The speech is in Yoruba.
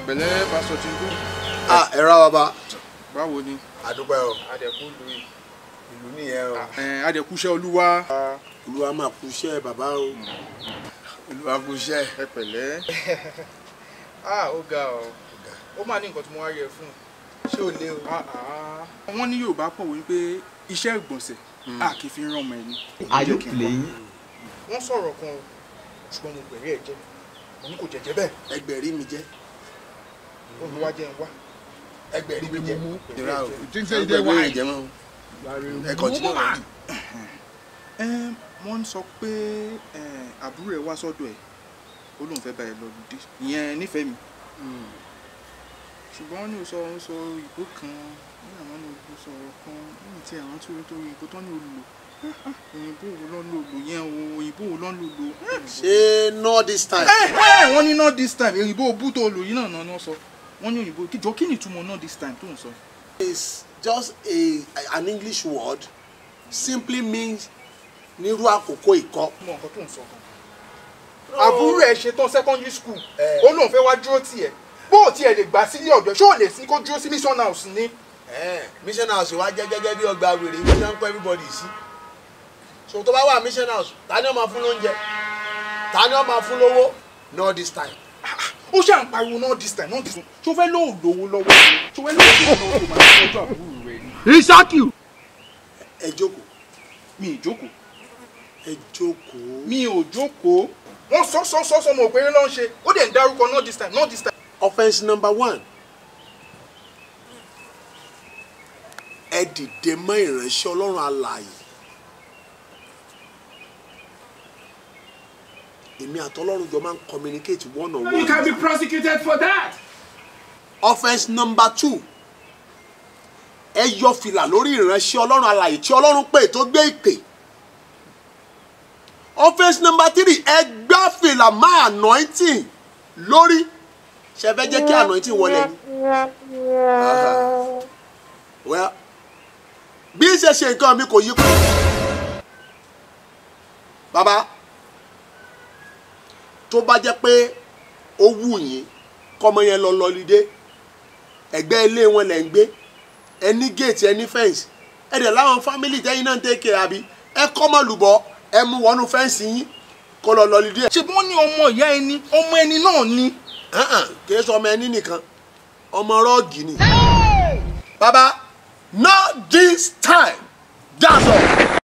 pẹ̀lẹ́ pásítọ̀ Tìǹbù ah ẹ ra bàbá báwo ni àdúpẹ́ o adẹ̀kú lu ìlú nìyẹn o adẹ̀kúṣẹ́ olúwa olúwa máa kú iṣẹ́ bàbá o olúwa kú iṣẹ́ ẹ pẹ̀lẹ́ ah ó ga ọ ó máa ní nǹkan tí mo wá yẹ fún ṣé o lé o. wọ́n ní Yorùbá pọ̀ wípé iṣẹ́ ìgbọ̀nsẹ̀ a kì í fi rán ọmọ ẹni. Are you playing? wọ́n sọ̀rọ̀ kan o ṣùgbọ́n mo gbẹ̀rí ẹ̀ jẹ́ mo ní kò jẹ́jẹ́ bẹ́ẹ̀ ẹgbẹ̀rí mi jẹ́ olúwa jẹ́ ń wá ẹgbẹ̀rí mi jẹ́ ìrà o think say you dey ẹgbẹ̀rí mi wise. jẹ́ mọ́ ẹ kọ́ntínú rẹ̀ Ẹm, wọ́n sọ pé ẹ, àbúrò ẹ̀ wá sọ́dọ̀ ẹ̀ ó lóun fẹ́ bá ẹ lọ lùdí ìyẹn nífẹ̀ẹ́ mi ṣùgbọ́n wọ́n ní o sọ o sọ ìbò kan ní àwọn ní o sọ ọ̀rọ̀ kan ní ti àwọn tó tó ìbò tó ní o lò òyìnbó wo lọ́n lò lò yẹn o òyìnbó wo lọ́n lò lò. ṣé no this time ẹ ẹ wọ́n ní not this time òyìnbó bú tó lò yìí náà náà ni wọ́n sọ wọ́n ní òyìnbó kíjọ kí ni ìtumọ̀ not this time tó ń sọ. is just a an English word simply means nírú àkókò ìkọ́ mọ nǹkan tó ń sọ gan. àbúrò ẹ ṣetán secondary school ó lóun fẹ́ wá dúró tiẹ̀ bó o tiẹ̀ lè gbà sílé ọ̀dọ́ ṣé ò lè sí kó dúró sí mission house ni. mission house wa jẹ́ gẹ́gẹ́ bí ọgbà wèrè ibi tí wọ́n ń kọ́ everybody sí so tó bá wà mission house ta ni ó máa fún lóúnjẹ ta ni ó máa fún lówó no this time ó ṣáà ń pariwo náà this time náà this time ṣó fẹ́ lóò lówó lọ́wọ́ ni ṣó fẹ́ lóò lówó lọ́wọ́ tó máa ń tọ́jú àbúrò rẹ ni. He shock you. ẹ jókòó mi ì jókòó ẹ jókòó mi ò jókòó wọ́n sọ sọ sọ sọ mo òpèrè ló ń ṣe ó dẹ̀ ń dárúkọ náà this time náà this time. offence number one ẹ dìde mọ́ ìránṣẹ́ ọlọ́run alààyè èmi àtọlọ́run jọ máa ń communicate one on You one can be prosecuted for that. offence number two ẹ yọ fìlà lórí ìránṣẹ́ ọlọ́run alààyè tí ọlọ́run pè tó gbé ìpè offence number three ẹ gbá fìlà má anointing lórí ṣe fẹ́ jẹ́ kí anointing wọlé ni. Aha. well bí ṣe ṣe nǹkan mi kò yí kú. bàbá tó bá jẹ́ pé ó wù yín kọ́mọ yẹn lọ lọ́lídé ẹ̀gbẹ́ ilé wọn lẹ̀ ń gbé ẹni gate ẹni fence ẹ dẹ̀ láwọn family tẹ́yìn náà ń tẹ́kẹ̀ àbí ẹ kọ́mọ lùbọ́ ẹ mú wọnú fẹ́ǹsì yín kó lọ lọ́lídé. ṣé bí wọ́n ní ọmọ ìyá ẹni ọmọ ẹni náà ni. kì í sọ ọmọ ẹni nìkan ọmọ rọ́ọ̀gì ni. bàbá not this time that's all.